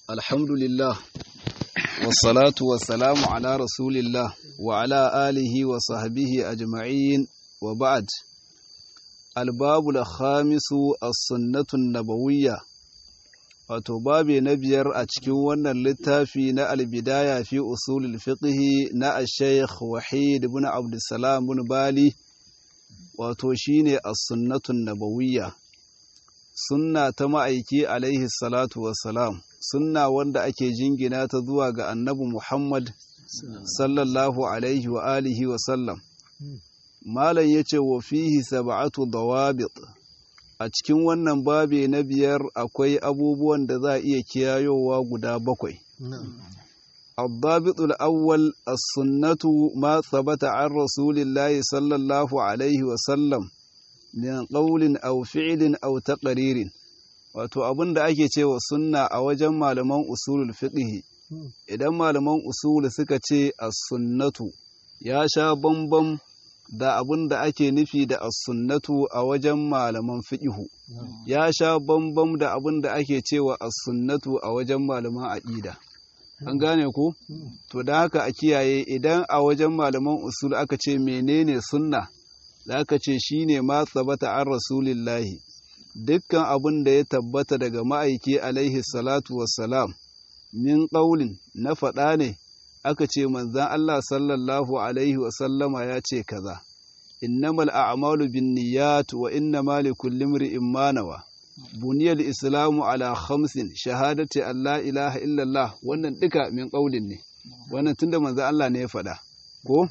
الحمد لله والصلاة والسلام على رسول الله وعلى آله وصحبه أجمعين وبعد الباب الخامس السنة النبوية wato babi na biyar a cikin wannan littafi na albidaya fi usulul fiqhi na al-shaykh wahid ibn abdussalam ibn bali wato shine as-sunnatun nabawiyya sunna ta ma'aiki alaihi salatu wassalam sunna wanda ake jingina ta zuwa ga annabi Muhammad sallallahu alaihi wa alihi wa sallam malam yace wa fihi sab'atu dawabit a cikin wannan babe na biyar akwai abubuwan da za a iya kiyayowa guda bakwai الضابط الأول السنة ما ثبت عن رسول الله صلى الله عليه وسلم min ƙaulin au fi'ilin au taqririn wato abin da ake cewa sunna a wajen malaman usulul fiqh idan malaman usul suka ce as-sunnatu ya sha bambam da abin da ake nufi da as-sunnatu a wajen malaman fiqh ya sha bambam da abin da ake cewa as-sunnatu a wajen malaman aqida an gane ku to da haka a kiyaye idan a wajen malaman usul aka ce menene sunna da aka ce shi ne ma tsabata an rasulillahi dukkan abin da ya tabbata daga ma'aiki alaihi salatu wassalam min ƙaulin na faɗa ne aka ce manzan Allah sallallahu alaihi wasallama ya ce kaza innamal a'malu bin niyyat wa innama likulli imri'in ma nawa buniyal islamu ala khamsin shahadati an la ilaha illallah wannan duka min ƙaulin ne wannan tunda manzan Allah ne ya faɗa ko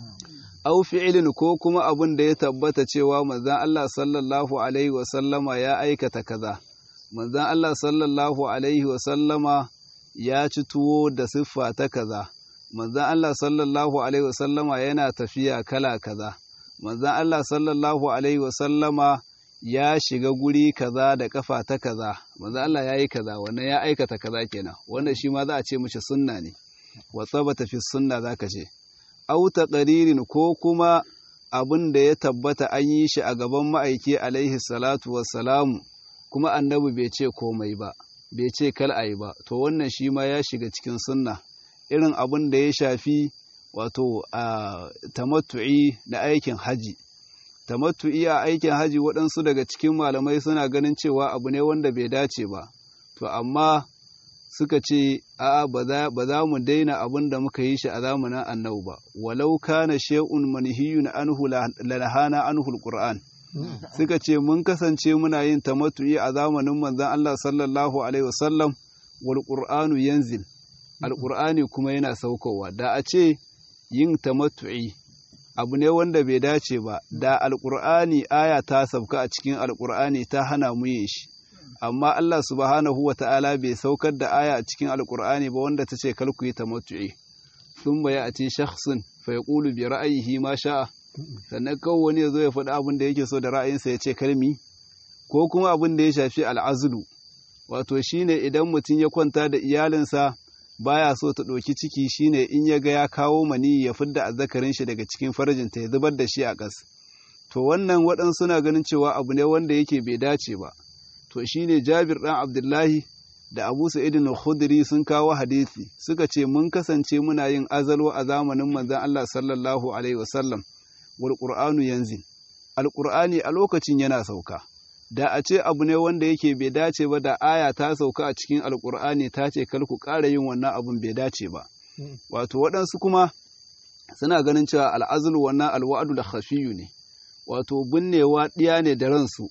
au fi'ilin ko kuma abin da ya tabbata cewa manzon Allah sallallahu alaihi wasallama ya aikata kaza manzon Allah sallallahu alaihi wasallama ya ci tuwo da siffa ta kaza manzon Allah sallallahu alaihi wasallama yana tafiya kala kaza manzon Allah sallallahu alaihi wasallama ya shiga guri kaza da kafa ta kaza manzon Allah ya yi kaza wannan ya aikata kaza kenan wannan shi ma za a ce mishi sunna ne wa tsabata fi sunna zaka ce auta ƙaririn ko kuma abin da ya tabbata an yi shi a gaban ma'aiki alaihi salatu wassalamu kuma annabi bai ce komai ba bai ce kal ayi ba to wannan shi ma ya shiga cikin sunna irin abin da ya shafi wato a tamattu'i na aikin haji tamattu'i a aikin haji waɗansu daga cikin malamai suna ganin cewa abu ne wanda bai dace ba to amma suka ce a'a ba za mu daina abin da muka yi shi a zamanin annabi ba walau kana shay'un manhiyun anhu lanahana anhu alquran suka ce mun kasance muna yin tamattu'i a zamanin manzon Allah sallallahu alaihi wasallam wal qur'anu yanzil alqur'ani kuma yana saukowa da a ce yin tamattu'i abu ne wanda bai dace ba da alqur'ani aya ta sauka a cikin alqur'ani ta hana mu yin shi amma Allah subhanahu wa ta'ala bai saukar da aya a cikin alkur'ani ba wanda ta ce kalku yi tamattu'i sun baya a ce shakhsun fa ya ƙulu bi ra'ayihi ma sha'a sannan kawai wani ya zo ya faɗi abin da yake so da ra'ayinsa ya ce kalmi ko kuma abin da ya shafi al'azulu wato shine idan mutum ya kwanta da iyalinsa baya so ta ɗauki ciki shine in ya ga ya kawo mani ya fidda azzakarin shi daga cikin farjinta ya zubar da shi a ƙas to wannan waɗansu suna ganin cewa abu ne wanda yake bai dace ba to shine Jabir ɗan Abdullahi da Abu Sa'id al-Khudri sun kawo hadisi suka ce mun kasance muna yin azalwa a zamanin manzon Allah sallallahu alaihi wasallam wal Qur'anu yanzil al-Qur'ani a lokacin yana sauka da a ce abu ne wanda yake bai dace ba da aya ta sauka a cikin al-Qur'ani ta ce kar ku ƙara yin wannan abun bai dace ba wato waɗansu kuma suna ganin cewa al'azlu wannan alwa'du da khafiyu ne wato binnewa ɗiya ne da ransu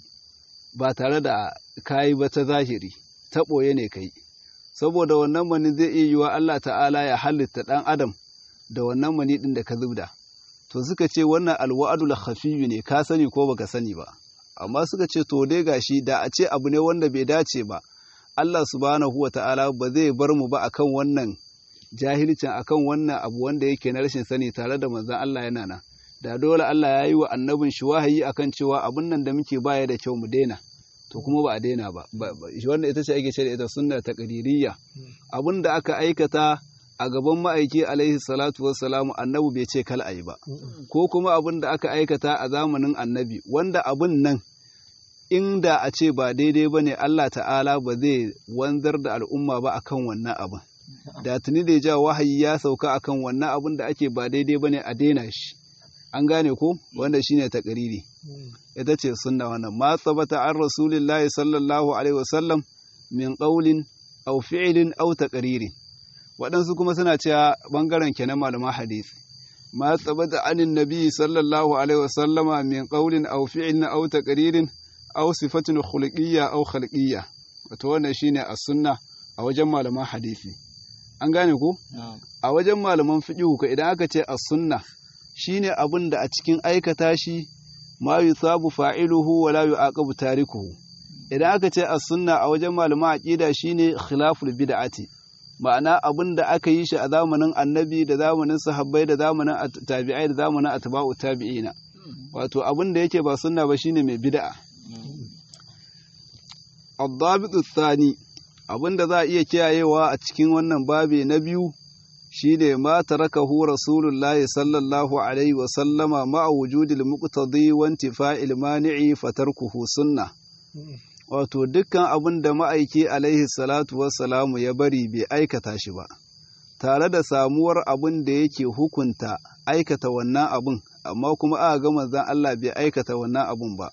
ba tare da kayi ba ta zahiri ta ɓoye ne kai saboda wannan mani zai iya yiwa Allah ta'ala ya halitta ɗan adam da wannan mani ɗin da ka zubda to suka ce wannan alwa'adul khafiyyu ne ka sani ko baka sani ba amma suka ce to dai gashi da a ce abu ne wanda bai dace ba Allah subhanahu wata'ala ba zai bar mu ba akan wannan jahilcin akan wannan abu wanda yake na rashin sani tare da manzon Allah yana nan da dole Allah ya yi wa annabin shi wahayi akan cewa abin nan da muke baya da kyau mu daina to kuma ba a daina ba wanda ita ce ake ce da ita sunna ta qadiriyya abin da aka aikata a gaban ma'aiki alaihi salatu wassalamu annabi bai ce kal ayi ba ko kuma abin da aka aikata a zamanin annabi wanda abin nan inda a ce ba daidai ba ne Allah ta'ala ba zai wanzar da al'umma ba akan wannan abin da tuni da ja wahayi ya sauka akan wannan abin da ake ba daidai ba ne a daina shi an gane ko wanda shine takariri ita ce sunna wannan ma tsabata an rasulillahi sallallahu alaihi wasallam min qawlin aw fi'lin aw taqririn waɗansu kuma suna cewa bangaren kenan malaman hadisi ma tsabata anin nabi sallallahu alaihi wasallama min qawlin aw fi'lin aw taqririn aw sifatin khuluqiyya aw khalqiyya wato wannan shine as-sunna a wajen malaman hadisi an gane ko a wajen malaman fiqh ko idan aka ce as-sunna shine abin da a cikin aikata shi ma yusabu fa'iluhu wa la yu'aqabu tarikuhu idan aka ce as-sunna a wajen malaman aqida shine khilaful bid'ati ma'ana abin da aka yi shi a zamanin annabi da zamanin sahabbai da zamanin tabi'ai da zamanin atba'u tabi'ina wato abin da yake ba sunna ba shine mai bid'a ad-dabitu thani abin da za a iya kiyayewa a cikin wannan babi na biyu shine ma tarakahu rasulullahi sallallahu alaihi wa sallama ma'a wujudil muqtadi wa intifa'il mani'i fatarkuhu sunna wato dukkan abin da ma'aiki alaihi salatu wassalamu ya bari bai aikata shi ba tare da samuwar abin da yake hukunta aikata wannan abin amma kuma aka ga manzon Allah bai aikata wannan abin ba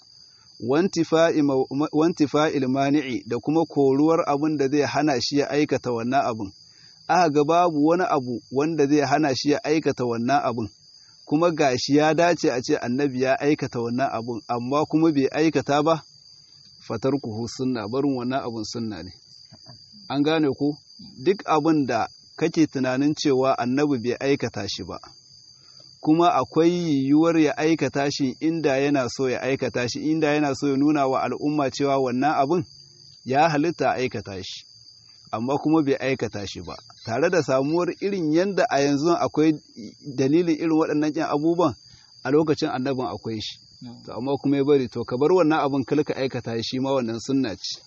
wantifa'il mani'i da kuma koruwar abin da zai hana shi ya aikata wannan abin aka ga babu wani abu wanda zai hana shi ya aikata wannan abin kuma gashi ya dace a ce annabi ya aikata wannan abin amma kuma bai aikata ba fatarkuhu sunna barin wannan abin sunna ne an gane ko duk abin da kake tunanin cewa annabi bai aikata shi ba kuma akwai yiwuwar ya aikata shi inda yana so ya aikata shi inda yana so ya nuna wa al'umma cewa wannan abin ya halitta aikata shi amma kuma bai aikata shi ba tare da samuwar irin yadda a yanzu akwai dalilin irin waɗannan ƙyan abubuwan a lokacin annabin akwai shi to amma kuma ya bari to ka bar wannan abin kalka aikata shi ma wannan sunna ce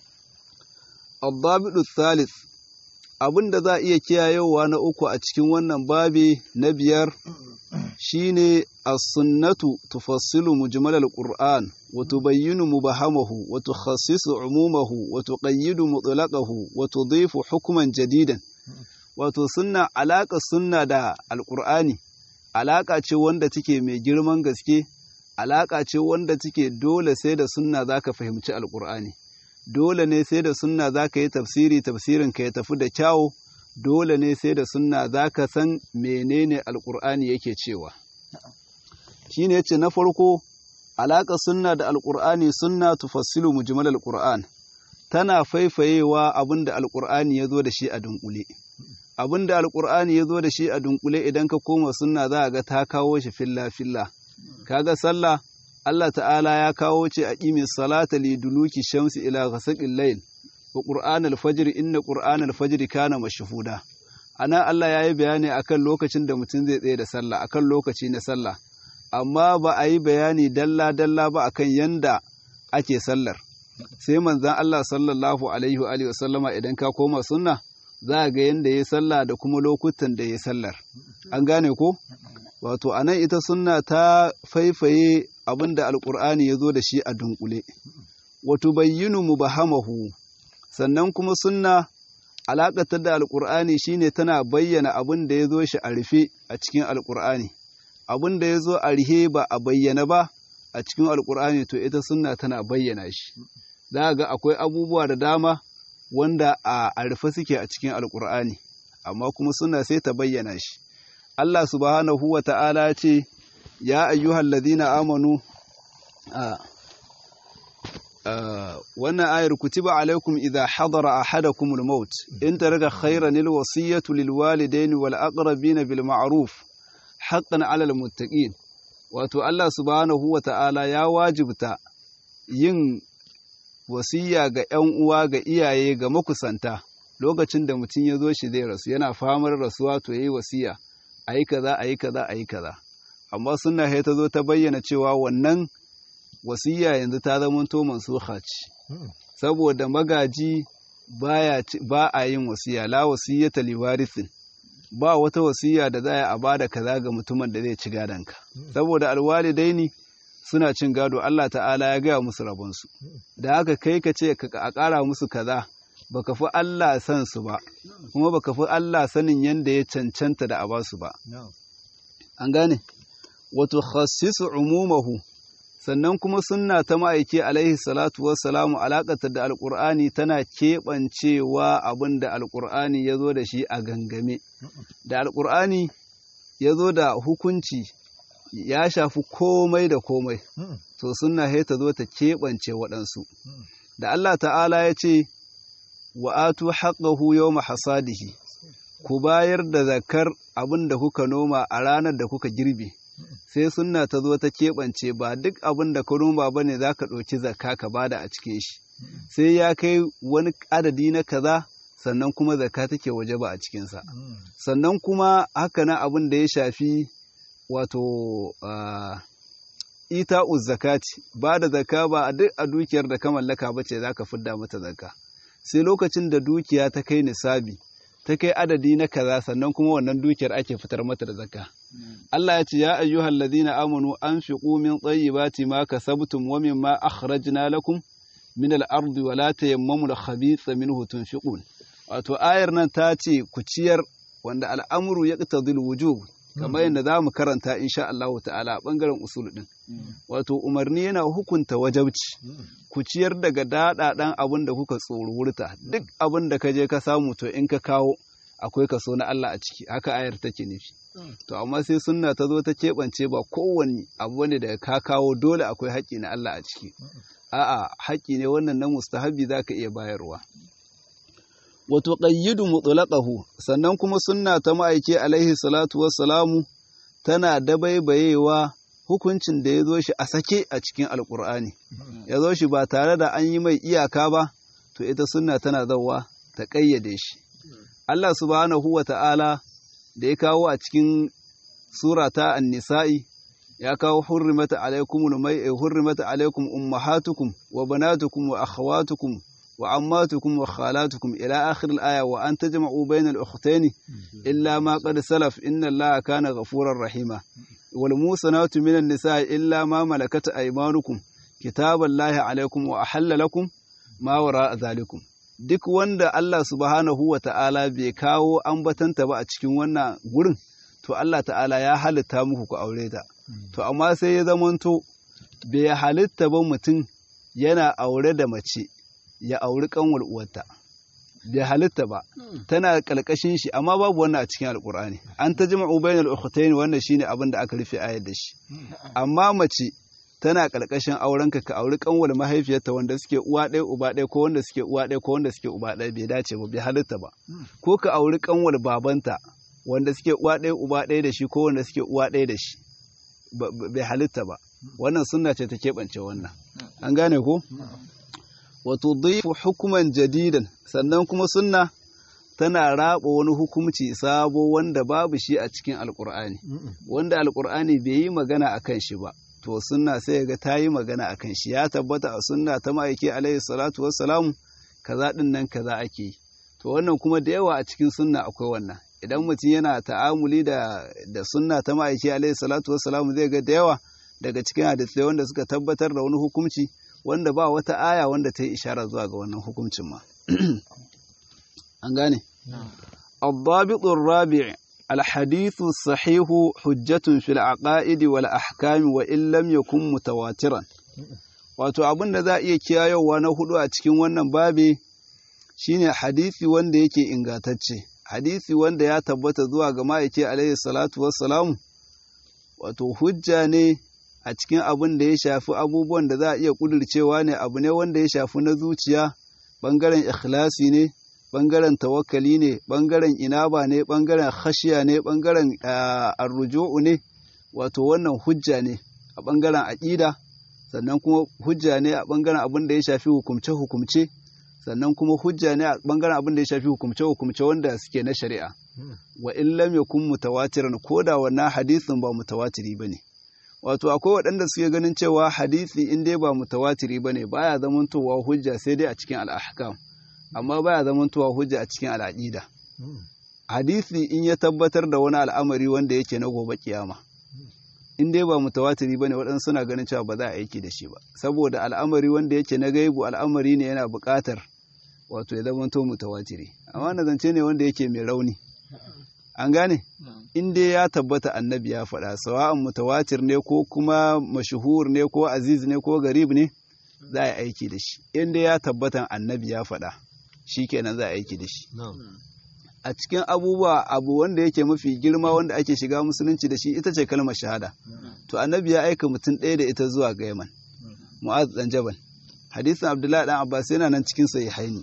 Abbabidu Thalith abin da za a iya kiyayewa na uku a cikin wannan babi na biyar shine as-sunnatu tufassilu mujmalal qur'an wa tubayyinu mubahamahu wa tukhassisu umumahu wa tuqayyidu mutlaqahu wa tudhifu hukman jadidan wato sunna alaka sunna da alqur'ani alaka ce wanda take mai girman gaske alaka ce wanda take dole sai da sunna zaka fahimci alqur'ani dole ne sai da sunna za ka yi tafsiri tafsirin ka ya tafi da kyawu dole ne sai da sunna za ka san menene alkur'ani yake cewa shi ne ce na farko alaƙa sunna da alkur'ani sunna tufassilu mujmal alkur'an tana faifayewa abin da alkur'ani ya zo da shi a dunkule abin da alkur'ani ya zo da shi a dunkule idan ka koma sunna za a ga ta kawo shi filla filla kaga sallah Allah ta'ala ya kawo ce a ƙimi salata li duluki shamsi ila ghasaqil layl wa qur'an al-fajr inna qur'an al-fajr kana mashhuda ana Allah ya yi bayani akan lokacin da mutum zai tsaye da sallah akan lokaci na sallah amma ba a yi bayani dalla dalla ba akan yanda ake sallar sai manzon Allah sallallahu alaihi wa alihi wasallama idan ka koma sunna za ga yanda yayi sallah da kuma lokutan da yayi sallar an gane ko wato anan ita sunna ta faifaye abin da alƙur'ani ya zo da shi a dunkule wato bayyinu mubahamahu sannan kuma sunna alaƙatar da alƙur'ani shine tana bayyana abin da ya zo shi a rufe a cikin alƙur'ani abin da ya zo a rihe ba a bayyana ba a cikin alƙur'ani to ita sunna tana bayyana shi za ga akwai abubuwa da dama wanda a rufe suke a cikin alƙur'ani amma kuma sunna sai ta bayyana shi Allah subhanahu wa ta'ala ce ya ayyuhal ladina amanu a wannan ayar kutiba alaikum idha hadara ahadakum al-maut in taraka khayran al-wasiyatu lil walidayn wal aqrabin bil ma'ruf haqqan 'ala al-muttaqin wato Allah subhanahu wa ta'ala ya wajibta yin wasiya ga ƴan uwa ga iyaye ga makusanta lokacin da mutum ya zo shi zai rasu yana famar rasuwa to yayi wasiya ayi kaza ayi kaza ayi kaza amma sunna sai ta zo ta bayyana cewa wannan wasiya yanzu ta zama to mansuha ce saboda magaji baya ba a yin wasiya la wasiyata li warithin ba wata wasiya da za a bada kaza ga mutumin da zai ci gadonka saboda alwalidaini suna cin gado Allah ta'ala ya gaya musu rabonsu da haka kai ka ce a ƙara musu kaza baka fi Allah san su ba kuma baka fi Allah sanin yanda ya cancanta da a basu ba an gane wato khassisu umumahu sannan kuma sunna ta ma'aiki alaihi salatu wassalamu alaƙatar da alƙur'ani tana keɓancewa abin da alƙur'ani ya zo da shi a gangame da alƙur'ani ya zo da hukunci ya shafi komai da komai to sunna sai ta zo ta keɓance waɗansu da Allah ta'ala ya ce wa atu haqqahu yawma hasadihi ku bayar da zakar abin da kuka noma a ranar da kuka girbe sai sunna ta zo ta keɓance ba duk abin da ka noma ba ne za ka ɗauki zakka ka bada a cikin shi sai ya kai wani adadi na kaza sannan kuma zakka take waje ba a cikinsa sannan kuma haka na abin da ya shafi wato ita zakati ba da zakka ba a duk a dukiyar da ka mallaka ba ce za ka fidda mata zakka sai lokacin da dukiya ta kai nisabi ta kai adadi na kaza sannan kuma wannan dukiyar ake fitar mata da zakka Allah ya ce ya ayyuhal ladina amanu anfiqu min tayyibati ma kasabtum wa mimma akhrajna lakum min al-ardi wa la tayammamu al-khabitha minhu tunfiqun wato ayar nan ta ce ku ciyar wanda al'amru yaqtadi al-wujub kamar yadda za mu karanta insha Allah ta'ala a bangaren usul din wato umarni yana hukunta wajabci ku ciyar daga daɗaɗan abin da kuka tsorurta duk abin da ka je ka samu to in ka kawo akwai kaso na Allah a ciki haka ayar take nufi to amma sai sunna ta zo ta keɓance ba kowanne abu ne da ka kawo dole akwai haƙƙi na Allah a ciki a'a haƙƙi ne wannan na mustahabi zaka iya bayarwa wato qayyidu mutlaqahu sannan kuma sunna ta ma'aike alaihi salatu wassalamu tana dabaibayewa hukuncin da ya zo shi a sake a cikin alkur'ani ya zo shi ba tare da an yi mai iyaka ba to ita sunna tana zauwa ta ƙayyade shi Allah subhanahu wa ta'ala da ya kawo a cikin sura ta annisa'i ya kawo hurrimata alaikum mai hurrimata alaikum ummahatukum wa banatukum wa akhawatukum wa ammatukum wa khalatukum ila akhir al-aya wa an tajma'u bayna al-ukhtayn illa ma qad salaf inna Allaha kana ghafurar rahima والموسنات من النساء إلا ما ملكت أيمانكم كتاب الله عليكم وأحل لكم ما وراء ذلكم duk wanda Allah subhanahu wa ta'ala bai kawo ambatanta ba a cikin wannan gurin to Allah ta'ala ya halitta muku ku aure ta to amma sai ya zamanto bai halitta ba mutum yana aure da mace ya auri kanwar uwarta bai halitta ba tana kalkashin shi amma babu wannan a cikin alkur'ani an ta jima'u bainal ukhtayn wannan shine abin da aka rufe ayar da shi amma mace tana kalkashin aurenka ka auri kanwar mahaifiyarta wanda suke uwa ɗaya uba ɗaya ko wanda suke uwa ɗaya ko wanda suke uba ɗaya bai dace ba bai halitta ba ko ka auri kanwar babanta wanda suke uwa ɗaya uba ɗaya da shi ko wanda suke uwa ɗaya da shi bai halitta ba wannan sunna ce ta keɓance wannan an gane ko wato dhaifu hukuman jadidan sannan kuma sunna tana raba wani hukumci sabo wanda babu shi a cikin alkur'ani wanda alkur'ani bai yi magana a kan shi ba to sunna sai ga ta yi magana a kan shi ya tabbata a sunna ta ma'aiki alaihi salatu wassalamu kaza din nan kaza ake yi to wannan kuma da yawa a cikin sunna akwai wannan idan mutum yana ta'amuli da da sunna ta ma'aiki alaihi salatu wassalamu zai ga da yawa daga cikin hadisai wanda suka tabbatar da wani hukumci wanda ba wata aya wanda ta yi ishara zuwa ga wannan hukuncin ma an gane الضابط الرابع الحديث الصحيح حجة في العقائد والأحكام وإن لم يكن متواترا wato abin da za a iya kiyayowa na hudu a cikin wannan babi shine hadisi wanda yake ingantacce hadisi wanda ya tabbata zuwa ga ma'aiki alaihi salatu wassalamu wato hujja ne a cikin abin da ya shafi abubuwan da za a iya ƙudurcewa ne abu ne wanda ya shafi na zuciya ɓangaren ikhlasi ne ɓangaren tawakkali ne ɓangaren inaba ne ɓangaren khashiya ne ɓangaren arruju'u ne wato wannan hujja ne a ɓangaren aƙida sannan kuma hujja ne a ɓangaren abin da ya shafi hukumce-hukumce sannan kuma hujja ne a ɓangaren abin da ya shafi hukumce-hukumce wanda suke na shari'a wa in lam yakun mutawatiran ko da wannan hadisin ba mutawatiri bane wato akwai waɗanda suke ganin cewa hadisi in dai ba mutawatiri bane baya zamantowa hujja sai dai a cikin al'ahkam amma baya zamantowa hujja a cikin al'aqida hadisi in ya tabbatar da wani al'amari wanda yake na gobe kiyama in dai ba mutawatiri bane waɗansu suna ganin cewa ba za a aiki da shi ba saboda al'amari wanda yake na gaibu al'amari ne yana buƙatar wato ya zama to mutawatiri amma na zance ne wanda yake mai rauni an gane in dai ya tabbata annabi ya faɗa sawa'an mutawatir ne ko kuma mashuhur ne ko aziz ne ko garib ne za a yi aiki da shi in dai ya tabbata annabi ya faɗa shikenan za a aiki da shi a cikin abubuwa abu wanda yake mafi girma wanda ake shiga musulunci da shi ita ce kalmar shahada to annabi ya aika mutum ɗaya da ita zuwa ga yaman mu'az dan jabal hadisin abdullahi dan abbas yana nan cikin sahihaini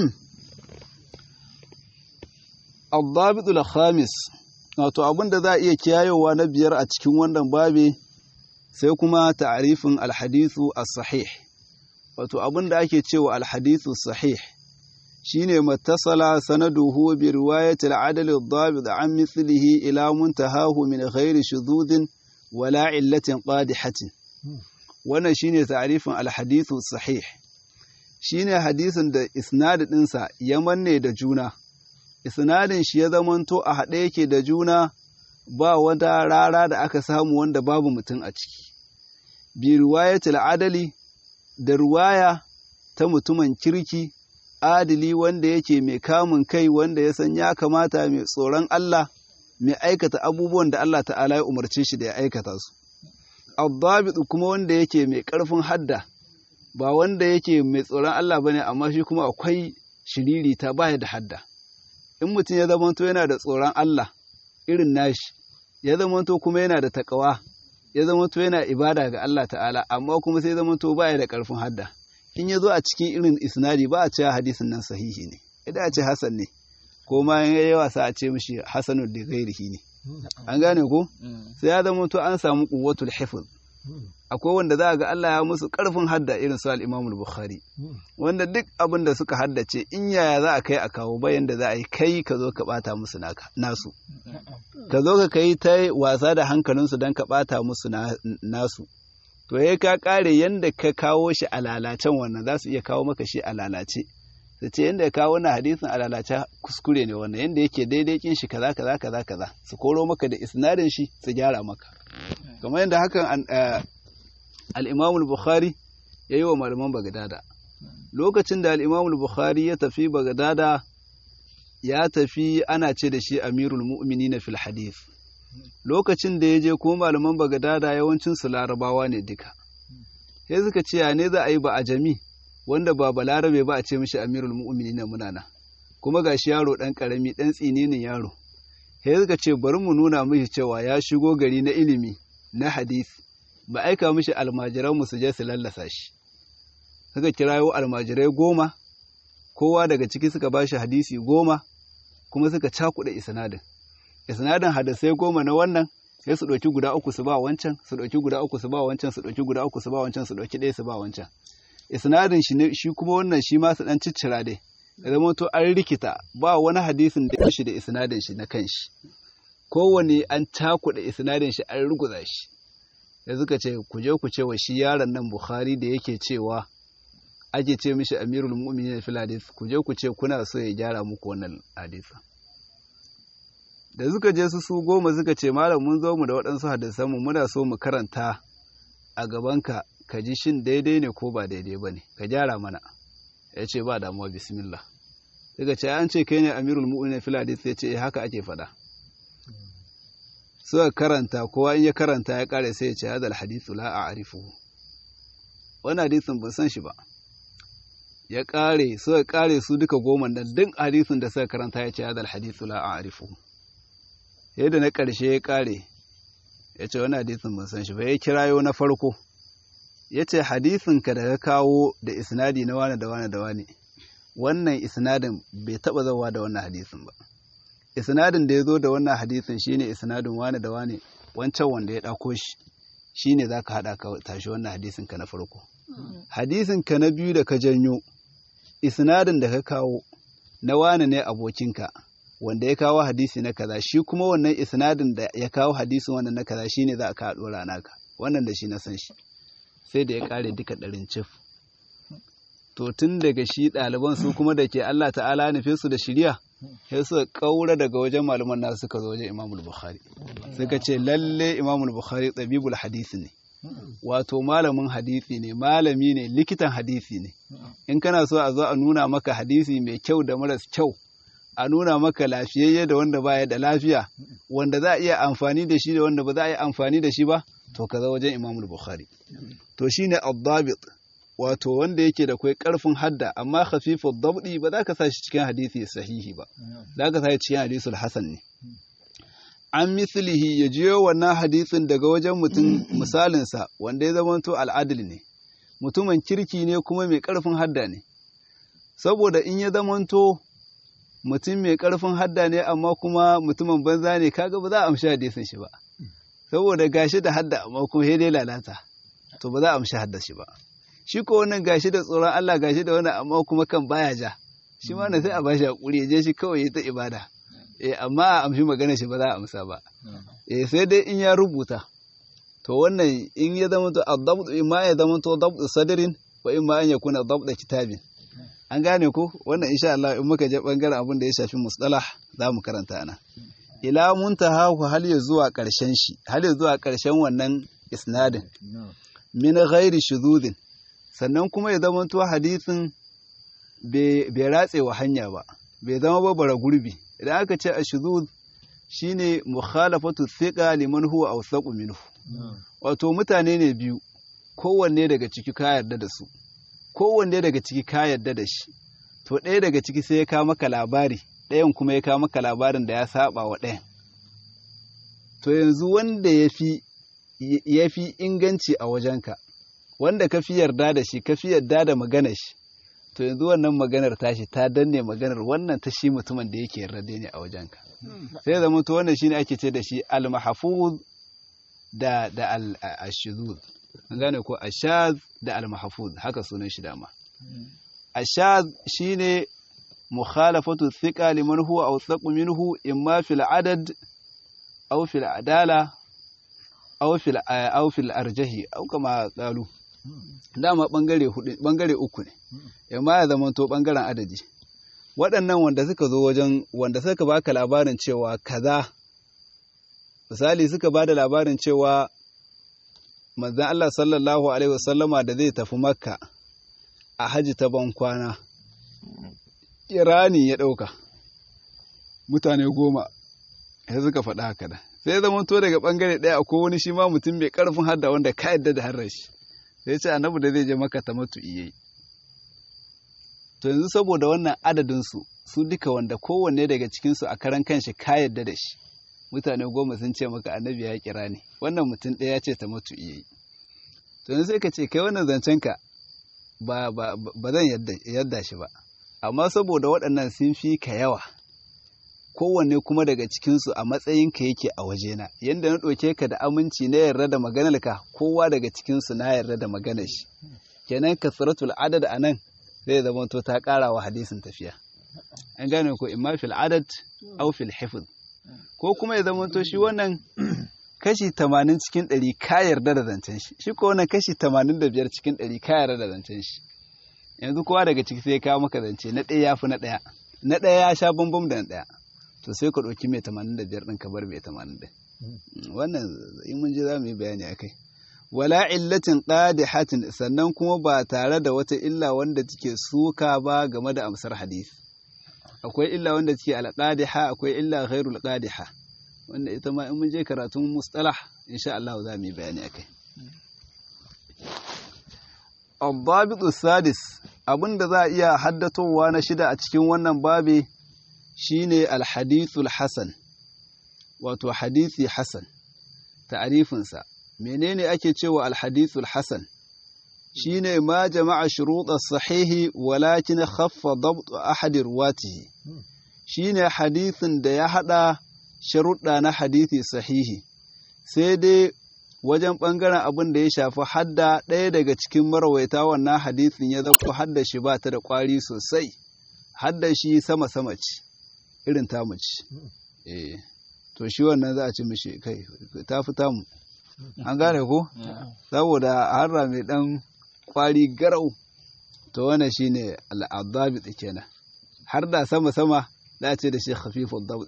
al khamis wato abin da za a iya kiyayewa na biyar a cikin wannan babe sai kuma ta'arifin alhadithu as-sahih wato abin da ake cewa alhadithu sahih shine mattasala sanaduhu bi riwayati al-adl ad-dabit an mithlihi ila muntahahu min ghairi shududin wala illatin qadihatin wannan shine ta'arifin alhadithu sahih shine hadisin da isnad ɗinsa ya manne da juna isnadin shi ya zamanto a haɗe yake da juna ba wata rara da aka samu wanda babu mutum a ciki bi riwayatul adali da ruwaya ta mutumin kirki adili wanda yake mai kamun kai wanda ya san ya kamata mai tsoron Allah mai aikata abubuwan da Allah ta'ala ya umarce shi da ya aikata su abdabit kuma wanda yake mai ƙarfin hadda ba wanda yake mai tsoron Allah bane amma shi kuma akwai shiriri ta baya da hadda in mutum ya zamanto yana da tsoron Allah irin nashi ya zamanto kuma yana da takawa ya zamanto yana ibada ga Allah ta'ala amma kuma sai zamanto baya da karfin hadda in ya zo a cikin irin isnadi ba a ce hadisin nan sahihi ne idan a ce hasan ne ko ma ya yi wasa a ce mishi hasanul da gairihi ne an gane ko sai ya zamanto an samu quwwatul hifz akwai wanda za a ga Allah ya musu ƙarfin hadda irin su al-Imam bukhari wanda duk abin da suka haddace in yaya za a kai a kawo bayan da za a yi kai ka zo ka bata musu naka nasu ka zo ka kai ta wasa da hankalinsu don ka bata musu nasu to ya ka kare yanda ka kawo shi a lalacen wannan za su iya kawo maka shi a lalace su ce yanda ya kawo wannan hadisin a lalace kuskure ne wannan yanda yake daidai kin shi kaza kaza kaza kaza su koro maka da isnadin shi su gyara maka kamar yadda hakan al'imamul bukhari ya yi wa malaman bagadada lokacin da al'imamul bukhari ya tafi bagadada ya tafi ana ce da shi amirul mu'mini na fil hadith lokacin da ya je kuma malaman bagadada yawancin su larabawa ne duka sai suka ce ya ne za a yi ba a jami wanda ba balarabe ba a ce mishi amirul mu'mini na munana kuma gashi yaro ɗan ƙarami ɗan tsininin yaro sai suka ce bari mu nuna mishi cewa ya shigo gari na ilimi na hadisi ba aika mishi almajiran su je su lallasa shi suka kirayo almajirai goma kowa daga ciki suka bashi hadisi goma kuma suka cakuɗa isnadin isnadin hadisai goma na wannan sai su ɗauki guda uku su ba wancan su ɗauki guda uku su ba wancan su ɗauki guda uku su ba wancan su ɗauki ɗaya su ba wancan isnadin shi ne shi kuma wannan shi ma su ɗan ciccira dai ya zama to an rikita ba wani hadisin da ya shi da isnadin shi na kanshi kowane an cakuɗa isnadin shi an ruguza shi da suka ce ku je ku ce wa shi yaron nan Bukhari da yake cewa ake ce mishi Amirul Mu'minin fil hadith ku je ku ce kuna so ya gyara muku wannan hadisa da suka je su su goma suka ce malam mun zo mu da waɗansu hadisan mu muna so mu karanta a gabanka ka ji shin daidai ne ko ba daidai ba ne ka gyara mana ya ce ba damuwa bismillah suka ce an ce kai ne Amirul Mu'minin fil hadith ya ce haka ake faɗa suka karanta kowa in ya karanta ya kare sai ya ce hadal hadithu la a'rifuhu wannan hadisin ban san shi ba ya kare suka kare su duka goma nan duk hadisin da suka karanta ya ce hadal hadithu la a'rifuhu yadda na karshe ya kare ya ce wannan hadisin ban san shi ba ya kirayo na farko ya ce hadisin ka da ka kawo da isnadi na wane da wane da wane wannan isnadin bai taba zawa da wannan hadisin ba isnadin da ya zo da wannan hadisin shine isnadin wane da wane wancan wanda ya ɗauko shi shine za ka haɗa ka tashi wannan hadisin ka na farko hadisin ka na biyu da ka janyo isnadin da ka kawo na wane ne abokinka wanda ya kawo hadisi na kaza shi kuma wannan isnadin da ya kawo hadisin wannan na kaza shine za ka haɗo rana ka wannan da shi na san shi sai da ya ƙare duka ɗarin cif to tun daga shi ɗaliban su kuma da ke Allah ta'ala nufe su da shirya sai suka kaura daga wajen malaman nasu suka zo wajen Imam Bukhari suka ce lalle Imam Bukhari tabibul hadisi ne wato malamin hadisi ne malami ne likitan hadisi ne in kana so a zo a nuna maka hadisi mai kyau da maras kyau a nuna maka lafiyayye da wanda baya da lafiya wanda za a iya amfani da shi da wanda ba za a yi amfani da shi ba to ka zo wajen Imam Bukhari to shine ad-dabit wato wanda yake da kai karfin hadda amma khafifu dabdi ba za ka sa shi cikin hadisi sahihi ba za ka sa shi cikin hadisul hasan ne an mislihi ya jiyo wannan hadisin daga wajen mutum misalinsa wanda ya zamanto al'adil ne mutumin kirki ne kuma mai karfin hadda ne saboda in ya zamanto mutum mai karfin hadda ne amma kuma mutumin banza ne kaga ba za a amshi hadisin shi ba saboda gashi da hadda amma kuma sai dai lalata to ba za a amshi hadda shi ba shi ko wannan gashi da tsoron Allah gashi da wannan amma kuma kan baya ja shi ma na sai a bashi hakuri je shi kawai ya ta ibada eh amma a amshi magana shi ba za a amsa ba eh sai dai in ya rubuta to wannan in ya zama to adabt ma ya zama to dabt sadrin wa in ma an yakuna dabt kitabin an gane ko wannan insha Allah in muka je bangaren abin da ya shafi mustalah za mu karanta ana ila muntaha hal ya zuwa karshen shi hal ya zuwa karshen wannan isnadin min ghairi shuzudin sannan kuma ya zama to hadisin bai ratse wa hanya ba bai zama ba bara gurbi idan aka ce a shuzud shine mukhalafatu thiqa liman huwa awsaqu minhu wato mutane ne biyu kowanne daga ciki ka yarda da su kowanne daga ciki ka yarda da shi to ɗaya daga ciki sai ya kawo maka labari ɗayan kuma ya kawo maka labarin da ya saba wa ɗayan to yanzu wanda ya fi inganci a wajenka wanda ka fi yarda da shi ka fi yarda da maganar shi to yanzu wannan maganar tashi ta danne maganar wannan ta shi mutumin da yake yarda ne a wajenka sai zama to wannan shine ake ce da shi al-mahfuz da da al-ashuzuz an gane ko ashaz da al-mahfuz haka sunan shi dama ashaz shine mukhalafatu thiqa liman huwa awsaqu minhu imma fil adad aw fil adala aw fil aw fil arjahi aw kama qalu dama bangare hudu bangare uku ne imma ya zama to bangaren adadi waɗannan wanda suka zo wajen wanda suka baka labarin cewa kaza misali suka ba da labarin cewa manzan Allah sallallahu Alaihi wasallama da zai tafi makka a haji ta bankwana irani ya ɗauka mutane goma ya suka faɗa haka da sai zama to daga ɓangare ɗaya akwai wani shi ma mutum mai ƙarfin hadda wanda ka yadda da harar shi sai ce annabi da zai je maka ta matu iya to yanzu saboda wannan adadinsu su duka wanda kowanne daga cikinsu a karan kanshi ka yadda da shi mutane goma sun ce maka annabi ya kira ne wannan mutum ɗaya ya ce ta mutu iya yi to yanzu sai ka ce kai wannan zancen ka ba ba zan yadda shi ba amma saboda waɗannan sun fi ka yawa kowanne kuma daga cikinsu a matsayin ka yake a wajena yanda na ɗauke ka da aminci na yarda da maganar ka kowa daga cikinsu na yarda da maganar shi kenan kasratul adad anan zai zama to ta ƙara wa hadisin tafiya an gane ko imma fil adad aw fil hifz ko kuma ya zama to shi wannan kashi tamanin cikin ɗari ka yarda da zancen shi shi ko wannan kashi tamanin da biyar cikin ɗari ka yarda da zancen shi yanzu kowa daga ciki sai ya kawo maka zance na ɗaya ya fi na ɗaya na ɗaya ya sha bambam da na ɗaya to sai ka ɗauki mai tamanin da biyar ɗin ka bar mai tamanin ɗin wannan in mun je za mu yi bayani a kai wala illatin qadihatin sannan kuma ba tare da wata illa wanda take suka ba game da amsar hadisi akwai illa wanda take alqadiha akwai illa ghairul qadiha wanda ita ma in mun je karatun mustalah insha Allah za mu yi bayani akai الضابط السادس abin da za a iya haddatowa na shida a cikin wannan babi shine alhadithul hasan wato hadisi hasan ta'arifinsa menene ake cewa alhadithul hasan shine ma jama'a shuruɗa sahihi walakin khaffa dabt ahadi ruwatihi shine hadisin da ya hada sharuɗa na hadisi sahihi sai dai wajen ɓangaren abin da ya shafi hadda ɗaya daga cikin marawaita wannan hadisin ya zaɓo hadda shi ba ta da ƙwari sosai hadda shi sama-sama ce irin tamu ce eh to shi wannan za a ci mishi kai ta fi tamu an gane ko saboda harra mai ɗan ƙwari garau to wannan shine al'adabi kenan har da sama-sama za a ce da shi khafifun dabdi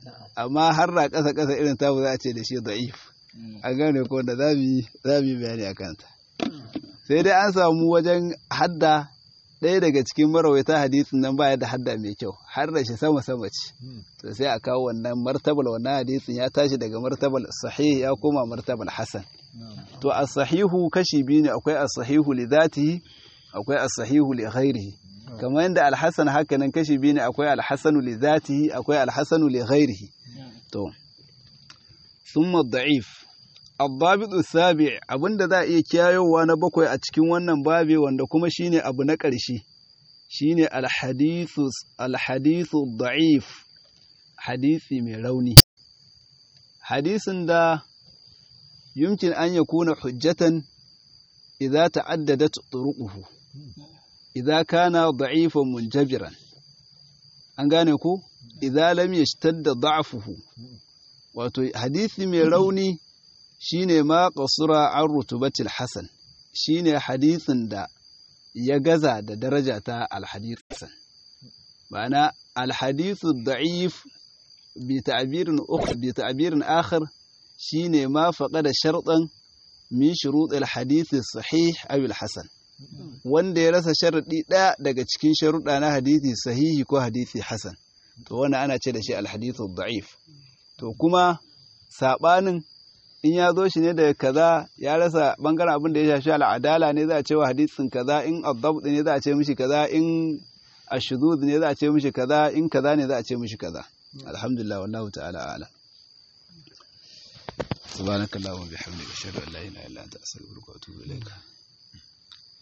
amma har da ƙasa ƙasa irin tamu za a ce da shi da'if an gane ko da za mu yi bayani a kanta sai dai an samu wajen hadda ɗaya daga cikin marawaita hadisin nan baya da hadda mai kyau har da shi sama sama ce to sai a kawo wannan martabal wannan hadisin ya tashi daga martabal sahih ya koma martabal hasan to as-sahihu kashi biyu ne akwai as-sahihu li dhatihi akwai as-sahihu li ghairihi kamar yadda al-hasan haka nan kashi biyu ne akwai al-hasanu li dhatihi akwai al-hasanu li ghairihi to thumma ad-da'if الضابط السابع abinda za a iya kiyayowa na bakwai a cikin wannan babe wanda kuma shine abu na ƙarshe shine alhadithu alhadithu da'if hadisi mai rauni hadisin da yumkin an yakuna hujjatan idza ta'addadat turuquhu idza kana da'ifan munjabiran an gane ko idza lam yashtadda da'fuhu wato hadisi mai rauni shine ma qasura an rutubatil hasan shine hadisin da ya gaza da daraja ta alhadith hasan ma'ana alhadithu da'if bi ta'birin ukhra bi ta'birin akhar shine ma faqada shartan min shurut alhadith sahih aw alhasan wanda ya rasa sharadi daya daga cikin sharuɗa na hadisi sahihi ko hadisi hasan to wannan ana ce da shi alhadithu da'if to kuma sabanin in ya zo shi ne daga kaza ya rasa bangaren abin da ya shafi al'adala ne za a ce wa hadisin kaza in adab ne za a ce mishi kaza in ashudud ne za a ce mishi kaza in kaza ne za a ce mishi kaza alhamdulillah wallahu ta'ala a'lam subhanakallahumma bihamdika ashhadu an la ilaha illa anta astaghfiruka wa atubu ilaik